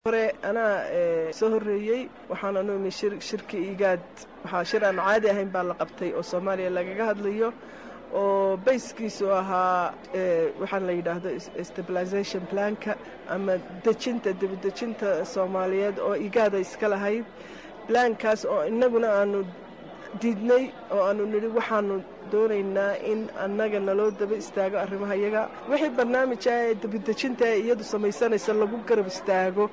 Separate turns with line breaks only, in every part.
hore anaa soo horreeyey waxaana noo imi shirki igaad waxaa shir aan caadi ahayn baa la qabtay oo soomaaliya lagaga hadlayo oo bayskiisu ahaa waxaan la yidhaahdo stabilization planka ama dejinta dibadejinta soomaaliyeed oo igaada iska lahayd blaankaas oo innaguna aanu diidnay oo aanu nidhi waxaanu doonaynaa in annaga naloo daba istaago arrimaha iyaga wixii barnaamija ee dibadejinta ee iyadu samaysanaysa lagu garab istaago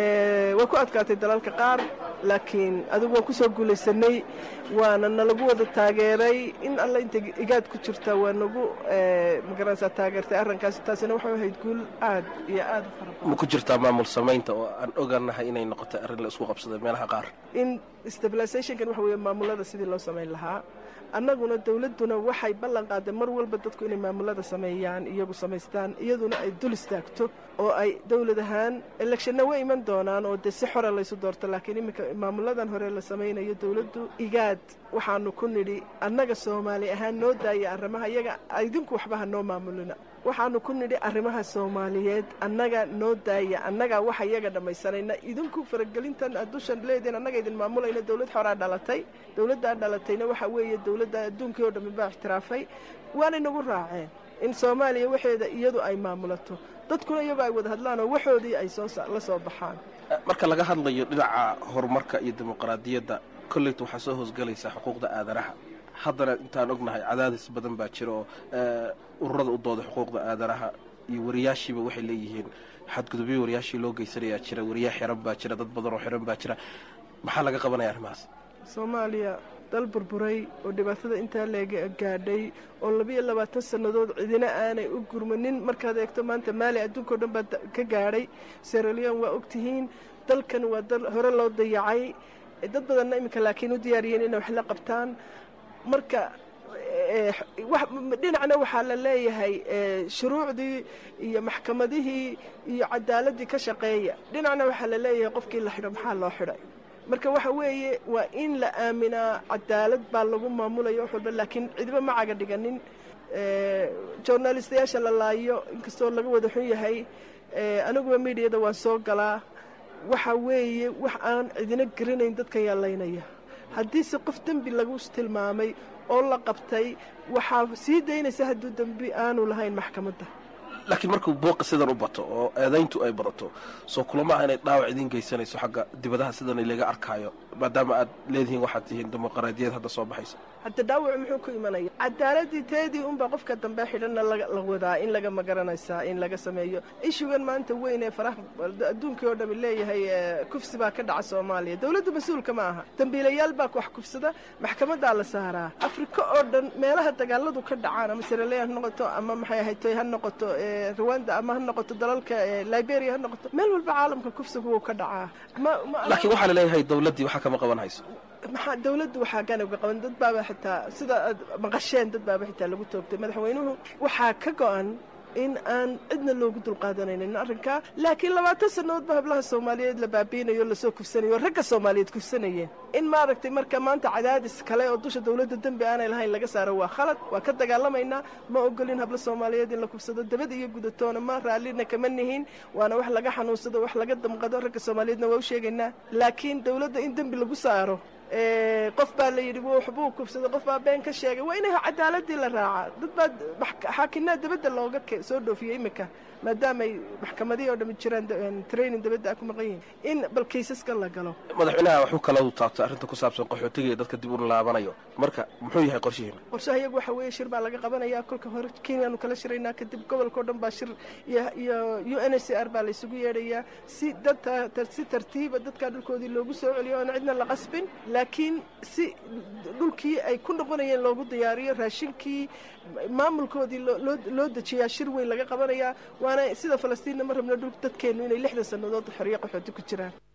way ku adkaatay dalalka qaar laakiin adigu waan ku soo guulaysanay waana nalagu wada taageeray in alla inta igaad ku jirta waa nagu magaranaysaa taageertay arrinkaas taasina waxay ahayd guul aad iyo aad u fara
ma ku jirtaa maamul samaynta oo aan oganahay inay noqotay arrin la isku qabsaday meelaha qaar
in stabilizationkan waxa weeye maamulada sidii loo samayn lahaa annaguna dowladduna waxay ballan qaaday mar walba dadku inay maamulada sameeyaan iyagu samaystaan iyaduna ay dul istaagto oo ay dowlad ahaan electionna way iman doonaan oo dee si xora laysu doorto laakiin iminka maamuladan hore la samaynayo dowladdu igaad waxaanu ku nidhi annaga soomaali ahaan noo daaya arrimaha iyaga idinku waxba ha noo maamulina waxaanu ku nidhi arrimaha soomaaliyeed annaga noo daaya annagaa waxa iyaga dhammaysanayna idinku faragelintan addushan leediin annaga idin maamulayna dowlad xoraa dhalatay dowladdaa dhalatayna waxa weeye dowladda adduunkii oo dhammi baa ixtiraafay waanay nagu raaceen in soomaaliya waxeeda iyadu ay maamulato dadkuna iyagoo ay wada hadlaan oo waxoodii ay soo la soo baxaan
marka laga hadlayo dhinaca horumarka iyo dimuqraadiyadda kolleyta waxaa soo hoosgelaysaa xuquuqda aadanaha haddana intaan ognahay cadaadis badan baa jira oo ururada u dooda xuquuqda aadanaha iyo wariyaashiiba waxay leeyihiin xadgudubyo wariyaashii loo geysanayaa jira wariyaa xiran baa jira dad badan oo xiran baa jira maxaa laga qabanaya arrimahaas
soomaaliya dal burburay oo dhibaatada intaa leega gaadhay oo labiyo labaatan sannadood cidina aanay u gurmanin markaad eegto maanta maali adduunkao dhan baa ka gaadhay seralion waa ogtihiin dalkan waa dal hore loo dayacay dad badanna iminka laakiin u diyaariyeen inay wax la qabtaan marka dhinacna waxaa la leeyahay shuruucdii iyo maxkamadihii iyo cadaaladii ka shaqeeya dhinacna waxaa la leeyahay qofkii la xidho maxaa loo xidhay marka waxa weeye waa in la aaminaa cadaalad baa lagu maamulaya wax walba laakiin cidiba ma caga dhiganin journalistayaasha la laayo inkastoo laga wada xun yahay aniguba miidiyada waan soo galaa waxa weeye wax aan cidina garanayn dadka yaalaynaya haddiise qof dembi lagu tilmaamay oo la qabtay waxaa sii daynaysa hadduu dembi aanu lahayn maxkamadda
laakiin markuu booqa sidan u bato oo eedayntu ay badato soo kulamaha inay dhaawac idiin geysanayso xagga dibadaha sidan laga arkaayo maadaama aad leedihiin waxaad tihiin dimuqraadiyad hadda soo baxaysa
hadda dhaawac muxuu ku imanaya cadaaladii teedii unbaa qofka dambe xidhanna la wadaa in laga magaranaysaa in laga sameeyo ishugan maanta weyn ee faraha adduunkii oo dhami leeyahay kufsi baa ka dhaca soomaaliya dowladdu mas-uulka ma aha dembiilayaal baa wax kufsada maxkamadaa la saaraa afrika oo dhan meelaha dagaaladu ka dhacaan ama siraleya ha noqoto ama maxay ahayd ha noqoto rwanda ama ha noqoto dalalka liberia ha noqoto meel walba caalamka kufsigu wuu ka dhacaa
laakiin waxaa la leeyahay dowladdii waxaa kama qaban hayso
maxaa dawladdu waxaa ganabga qaban dad baaba xitaa sida aad maqasheen dad baaba xitaa lagu toogtay madaxweynuhu waxaa ka go-an in aan cidna loogu dulqaadanaynin arrinkaa laakiin labaatan sannadoodba hablaha soomaaliyeed la baabiinayo lasoo kufsanayo ragga soomaaliyeed kufsanayeen in maaragtay marka maanta cadaadis kale oo dusha dawladda dembi aanay lahayn laga saaro waa khalad waa ka dagaalamaynaa ma ogolin hablo soomaaliyeed in la kufsado dabad iyo gudatoona ma raallina kama nihin waana wax laga xanuunsado wax laga damqado ragga soomaaliyeedna waa u sheegaynaa laakiin dawladda in dembi lagu saaro qof baa la yidhi waxbuu kufsaday qof baa been ka sheegay waa inay cadaaladii la raacaa dad baa xaakinaa dabadda looga soo dhoofiyey iminka maadaamay maxkamadihii oo dhami jiraan training dabadda a ku maqan yihin in bal kaysaskan la galo
madaxweynaha waxuu kala taabtay arrinta ku saabsan qaxootiga iyo dadka dib u laabanayo marka muxuu yahay qorshihiina
qorshaha iyagu waxa weeye shir baa laga qabanaya kolka hore kenyaanu kala shiraynaa kadib gobolkao dhan baa shir iyo iyo u n h c r baa laysugu yeedhayaa si dad si tartiiba dadkaa dhulkoodii loogu soo celiyo oona cidna la qasbin laakiin si dhulkii ay ku noqonayeen loogu diyaariyo raashinkii maamulkoodii loo dejiyaa shir weyn laga qabanayaa waana sida falastiinna ma rabno dhul dadkeennu inay lixdan sannadood xorriyo qaxooti ku jiraan